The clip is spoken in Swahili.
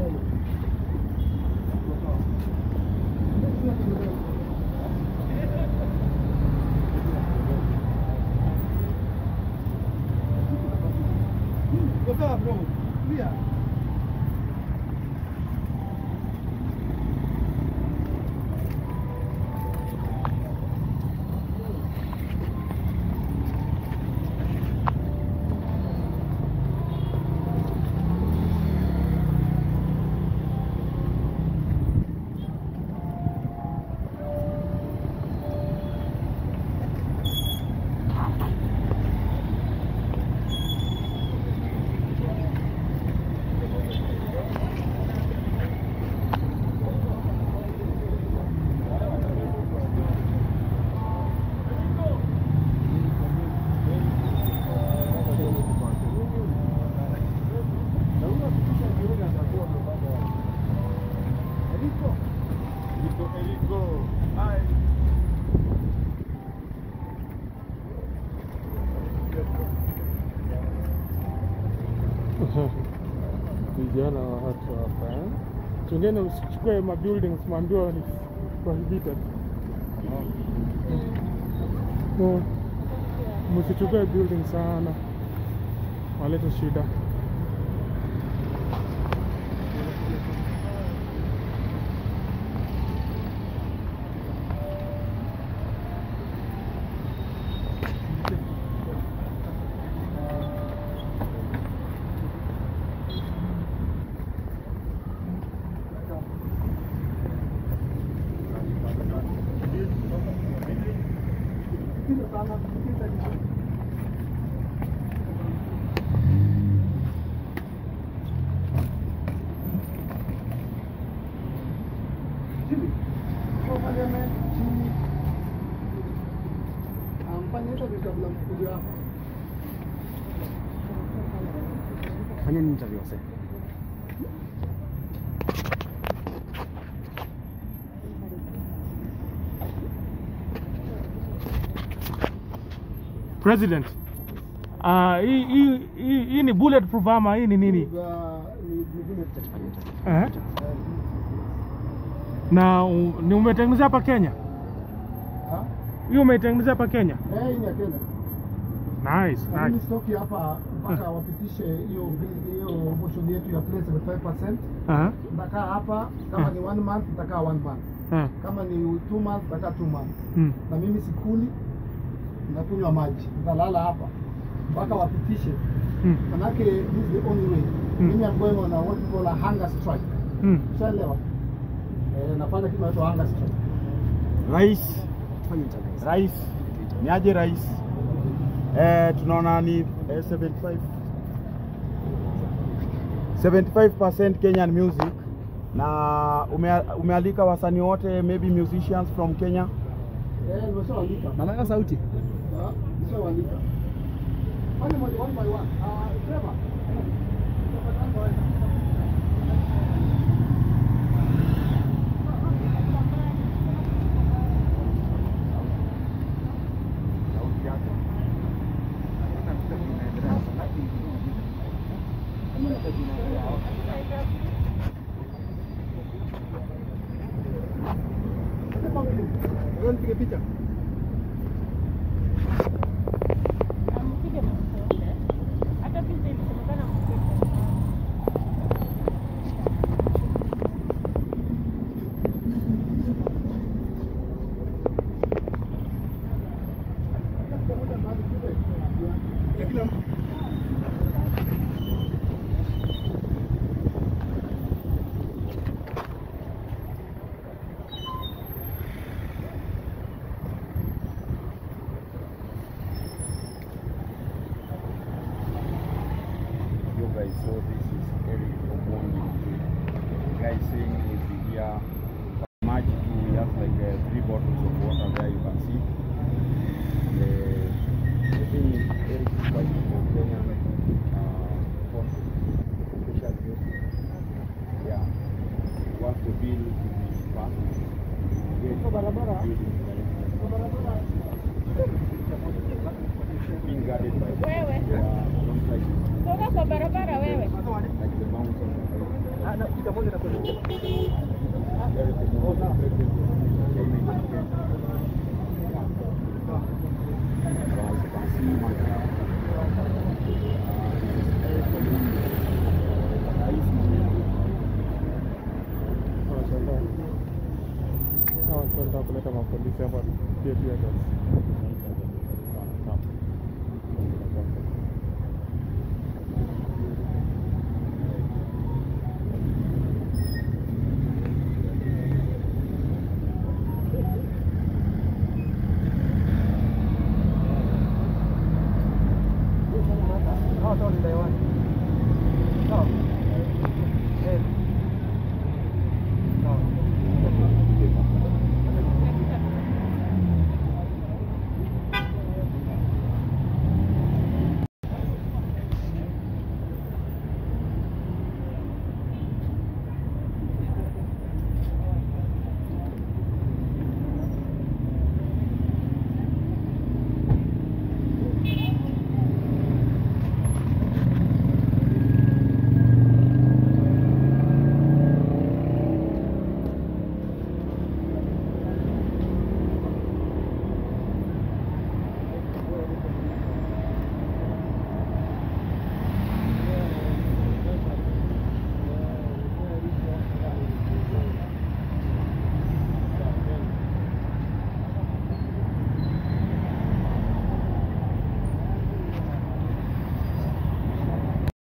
Vijana wa watu hapa eh? Chungeni usichukue mabuildings mwambiwa ni prohibited. Mm. Msichukue building sana, walete shida. Fanyeni interview sasa. President, ah, hii hii hii hii ni bulletproof ama hii ni nini? Tutafanya interview. Eh? Na u- ni umetengeneza hapa Kenya? Hii umeitengeneza hapa Kenya? Nice, Lakini nice. stoki hapa mpaka wapitishe hiyo hiyo motion yetu ya place 75%. Aha. Nitakaa hapa kama ni one month nitakaa one month, Eh. kama ni two months nitakaa two months. Mm. Na mimi sikuli, nakunywa maji, nitalala hapa mpaka wapitishe. Mm. Manake this is the only way. Mm. Mimi I'm going on a what we call a hunger strike. Mm. Ushaelewa? Eh, nafanya kitu inaitwa hunger strike. Rais, Fanya interview. rais, ni aje rais? Eh, tunaona ni eh, 75 75% Kenyan music na ume, umealika wasanii wote maybe musicians from Kenya. Eh, nimeshaandika. Nataka sauti. Ah, Nimeshaandika. Fanya moja one by one. Ah, Trevor. Nipige picha. Mpige mafuta. Hata picha ilisemekana mpige. You guys saw this is Eric Omondi. The guy saying is here. Maji too, we have like uh, three bottles of water there you can see. And, uh, the thing is Eric is fighting for Kenyan uh, content, special music. Yeah. Once the bill to be passed, we get barabara. building being guarded by Wewe. uh, some places. Toka kwa barabara wewe. like the mountain. Ah, na picha moja na kuelekea. Eric Omondi, president of Kenya in Kenya. As you can see, my uh, this is Eric Omondi, rais mwenyewe. Wanashangaa. Hawa watu wanataka kuleta mapolisi hapa pia pia gas.